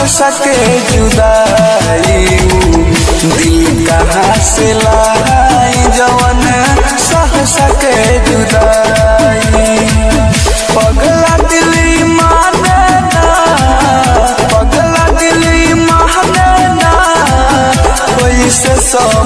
सके जुदाई दिल कहाँ से लाई जवन सह सके जुदाई पगला दिल माने ना पगला दिल माने ना कोई से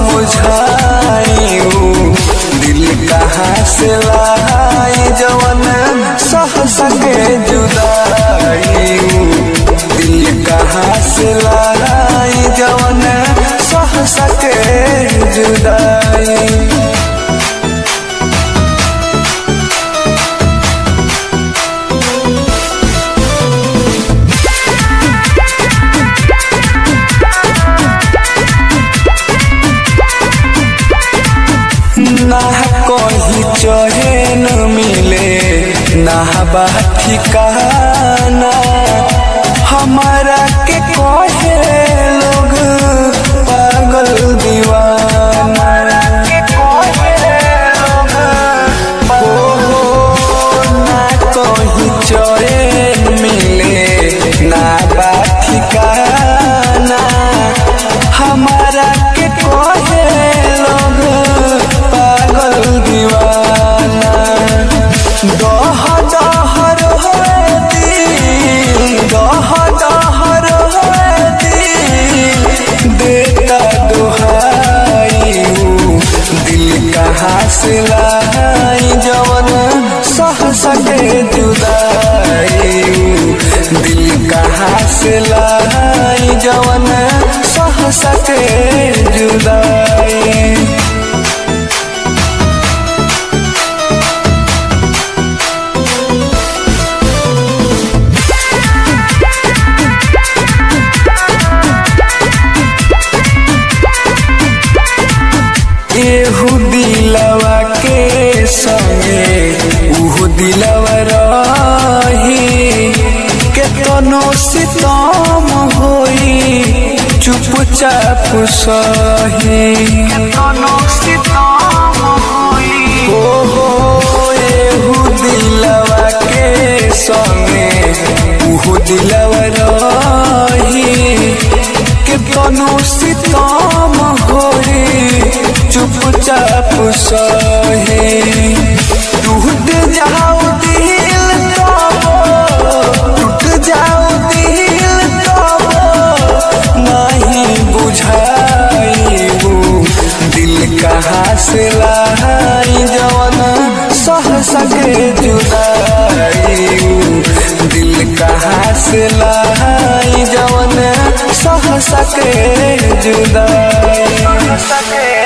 समझाई दिल कहाँ से लाई जवन सह सके जुदाई दिल कहाँ से लाई जवन सह सके जुदाई ना कहीं चैन मिले ना बा ठिकाना हमारा के कहे लोग पागल दीवाना हो हो ना कहीं चैन मिले ना बा ठिकाना हमारा के कहे लोग पागल दीवाना दह दहर होए दिल दह दहर होए दिल देता दुहाई दिल कहाँ से लाई जवन सह सके जुदाई दिल कहाँ से लाई जवन सह सके जुदाई एहू दिलवा के संगे उहू दिलवा रही केतनो सितम होई चुपचाप सही केतनो सितम होई हो हो एहू दिलवा के संगे उहू दिलवा रही केतनो सितम होई चुपचाप सहे टूट जाओ दिल तब टूट जाओ दिल तब नहीं बुझाई दिल कहाँ से लाई जवन सह सके जुदाई दिल कहाँ से लाई जवन सह सके जुदाई सके